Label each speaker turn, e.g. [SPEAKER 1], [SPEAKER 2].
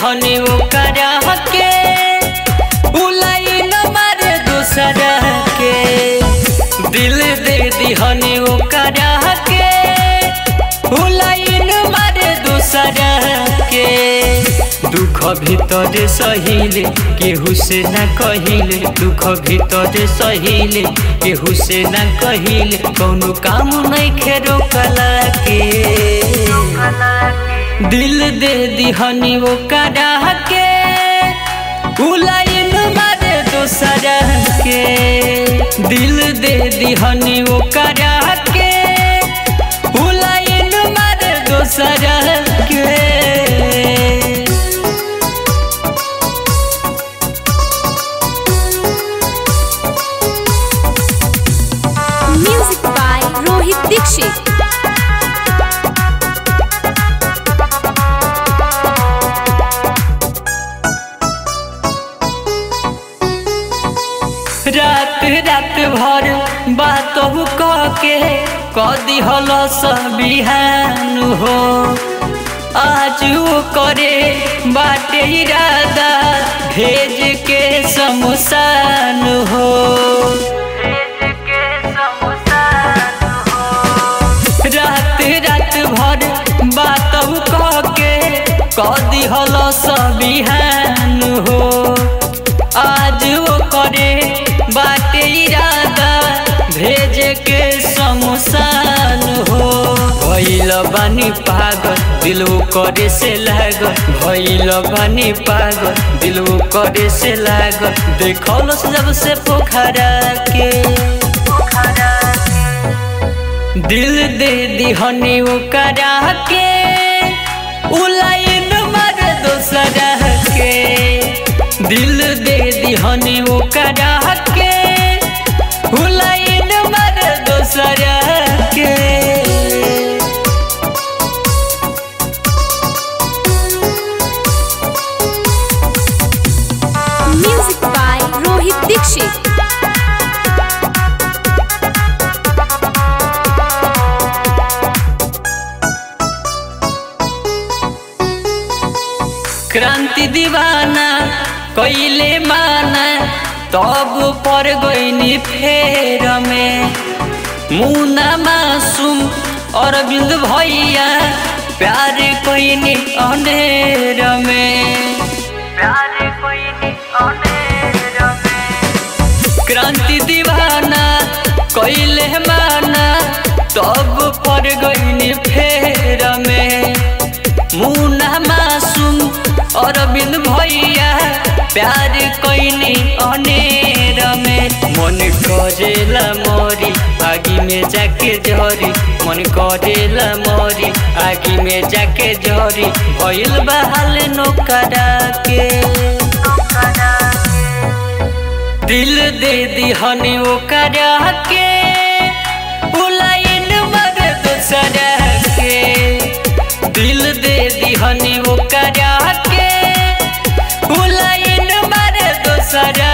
[SPEAKER 1] दिहनी ओकरा के उलाई न मारे दूसरा के दिल दे दिहनी ओकरा के उलाई न मारे दूसरा के दुख भीतर सहिले केहू से न कहिले दुख भीतर सहिले केहू से न कहिले कौनो काम नहीं खेरो कला के दिल दे दिहनी वो करा के उलाइन मारे दोसरा के दिल दे दिहनी वो करा के उलाइन मारे दोसरा के
[SPEAKER 2] Music by Rohit Dixit.
[SPEAKER 1] रात रात भर बात कह के कदी हल बिहान हो आज वो करे बाटे इरादा भेज के शमशान हो रात रात भर बात कह के कदी हल बिहान हो आज वो करे बाटे इरादा भेज के शमशान हो भैल बानी पागल दिल करे से लागल भैल बानी पागल दिल करे से लागल देखल जब से पोखरा के दिल दे दिहनी ओकरा के उलाइन मार दोसरा के दिल दे दिहनी ओकरा के उलाइन मार दोसरा के
[SPEAKER 2] Music by Rohit Dixit.
[SPEAKER 1] क्रांति दीवाना कैले माना तब पर गईनी फेर में मुना मासूम अरविंद भैया प्यार कैनी अनेर में प्यार कैनी अनेर में क्रांति दीवाना कैले माना तब पर गईनी फेर में मुना मासूम अरविंद भैया प्यार कैनी अनेर में मन करेला मरी आगी में जाके झरी मन करेला मरी आगी में जाके झरी भइल बहाल नोकरा के दिल दे दिहनी ओकरा के उलाइन मर दोसरा के दिल दे दिहनी ओकरा के उलाइन मर दोसरा